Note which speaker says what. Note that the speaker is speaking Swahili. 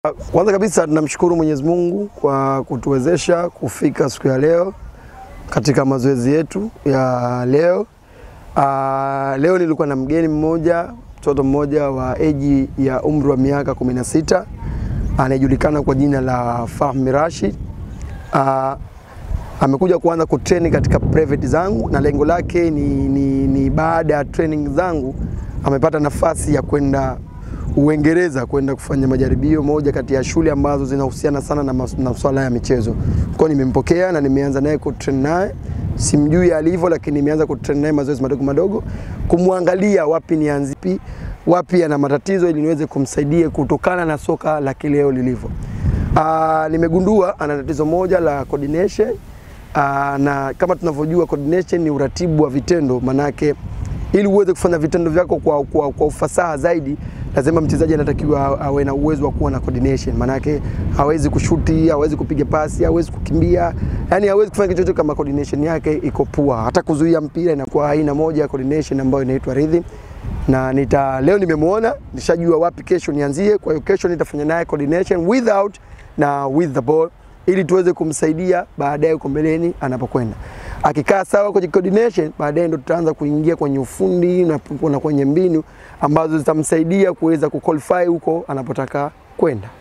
Speaker 1: Kwanza kabisa tunamshukuru Mwenyezi Mungu kwa kutuwezesha kufika siku ya leo katika mazoezi yetu ya leo. Aa, leo nilikuwa na mgeni mmoja, mtoto mmoja wa eji ya umri wa miaka 16 anayejulikana kwa jina la Fahmi Rashid. Aa, amekuja kuanza kutreni katika private zangu na lengo lake ni, ni, ni baada ya training zangu amepata nafasi ya kwenda Uingereza kwenda kufanya majaribio moja kati ya shule ambazo zinahusiana sana na masuala ya michezo. Kwa nimempokea na nimeanza naye kutrain naye, simjui alivyo, lakini nimeanza kutrain naye mazoezi madogo madogo, kumwangalia wapi nianzipi, wapi ana matatizo, ili niweze kumsaidia kutokana na soka la kileo lilivyo. Aa, nimegundua ana tatizo moja la coordination. Aa, na kama tunavyojua coordination ni uratibu wa vitendo, manake ili uweze kufanya vitendo vyako kwa, kwa, kwa ufasaha zaidi lazima mchezaji anatakiwa awe na uwezo wa kuwa na coordination. Maanake hawezi kushuti, hawezi kupiga pasi, hawezi kukimbia, yani hawezi kufanya kitu chochote kama coordination yake iko pua. Hata kuzuia mpira inakuwa aina moja ya coordination ambayo inaitwa rhythm. Na nita leo nimemwona, nishajua wapi kesho nianzie. Kwa hiyo kesho nitafanya naye coordination without na with the ball ili tuweze kumsaidia baadaye huko mbeleni anapokwenda. Akikaa sawa kwenye coordination, baadaye ndo tutaanza kuingia kwenye ufundi na kwenye mbinu ambazo zitamsaidia kuweza kuqualify huko anapotaka kwenda.